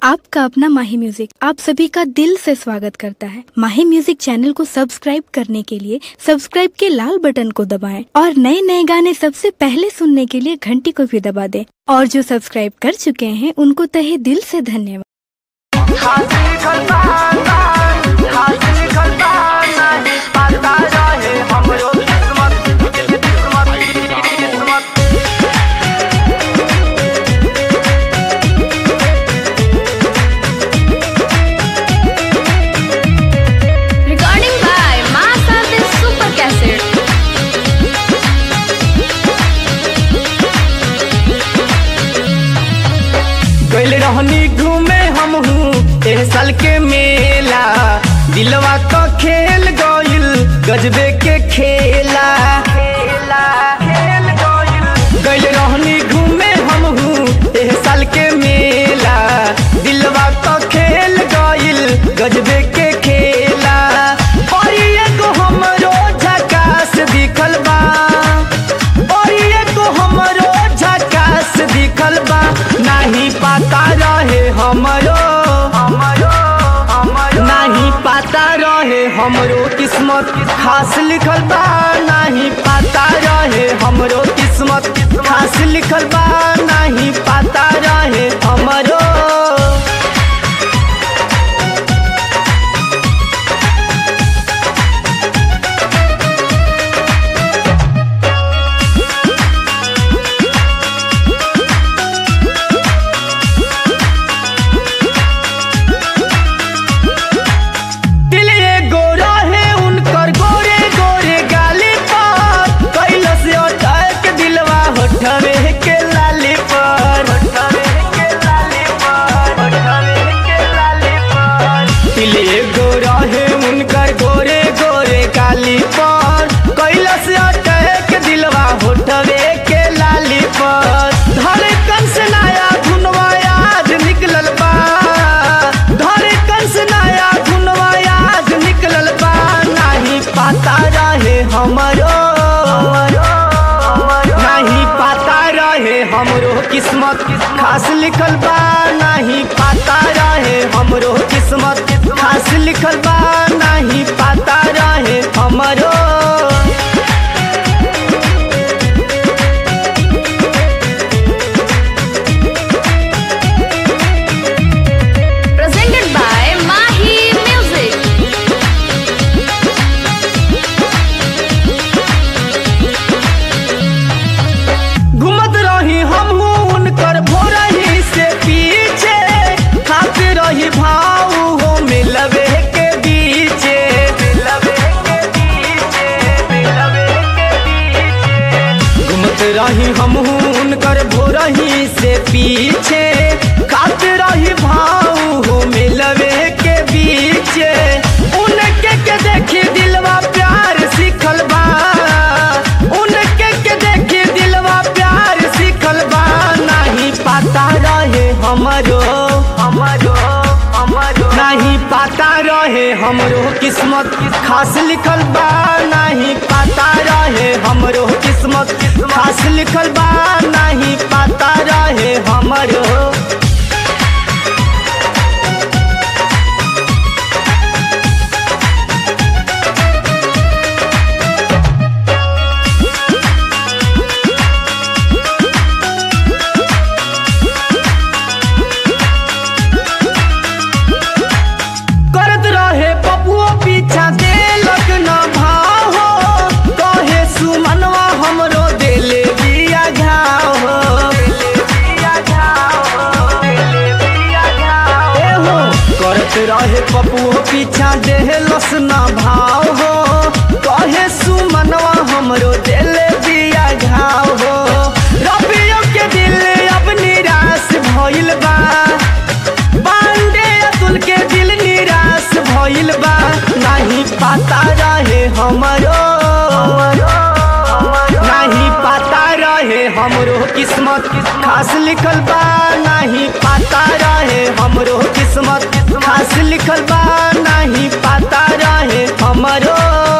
आपका अपना माही म्यूजिक आप सभी का दिल से स्वागत करता है माही म्यूजिक चैनल को सब्सक्राइब करने के लिए सब्सक्राइब के लाल बटन को दबाएं और नए नए गाने सबसे पहले सुनने के लिए घंटी को भी दबा दें और जो सब्सक्राइब कर चुके हैं उनको तहे दिल से धन्यवाद हासिल खलबाना हासिल खलबाना पता रहे हमरो किस्मत किस्मत किस्मत Recording by Master the Super Cassette. गइल रहनी घूमे हम हूँ एह साल के मेला दिलवा तो खेल गइल गजबे के खेला खेला खेल गइल गइल रहनी घूमे हम हूँ एह साल के मेला दिलवा तो खेल गइल गजबे के खेला और एगो हमरो झकास दिखल बा और एगो हमरो झकास दिखल बा नाही पता रहे हमरो हमरो हमरो नाही पता रहे हमरो किस्मत खास लिखल बा नाही पता रहे हमरो किस्मत खास लिखल बा नाही पता रहे हमरो दिल एगो रहे उनकर गोरे गोरे गाली पर कैलस अटक दिलवा होठवे के लाली पर होठवे के लाली पर होठवे के लाली पर दिल एगो रहे उनकर गोरे गोरे गाली पर कैलस अटक दिलवा होठवे के लाली पर धड़कन से नया धुनवा आज निकलल बा धड़कन से नया धुनवा आज निकलल बा नाही पता रहे हमरो नहीं पता रहे हमरो किस्मत खास लिखल बा नहीं पता रहे हमरो किस्मत खास लिखल बा नहीं पता रहे हमरो Presented by Mahi Music. घूमत रही हम उनकर भोरही से पीछे खाते रही भाव हो मिलवे के बीचे मिलवे के बीचे मिलवे के बीचे घूमत रही हम उनकर भोरही से पीछे खाते रही भाव हो मिलवे के बीचे उनके के देखी दिलवा प्यार सिखल बा उनके के देखी दिलवा प्यार सिखल बा नहीं पता रहे हमरो हमरो हमरो नहीं पता रहे हमरो किस्मत खास लिखल बा नहीं पता रहे हमरो किस्मत खास लिखल बा नहीं पता रहे हमरो करत रहे बबुओ पीछा देलक न भाव हो कहे सुमनवा हमरो देले बिया घाव हो ए हो करत रहे बबुओ पीछा देलस न भाव हो कहे सुमनवा हमरो देले बिया घाव हो रबियो के दिल अब निराश भइल बा बांडे अतुल के दिल निराश भइल बा नहीं पता रहे हमरो नहीं पता रहे हमरो किस्मत खास लिखल बा नहीं पता रहे हमरो किस्मत खास लिखल बा नहीं पता रहे हमरो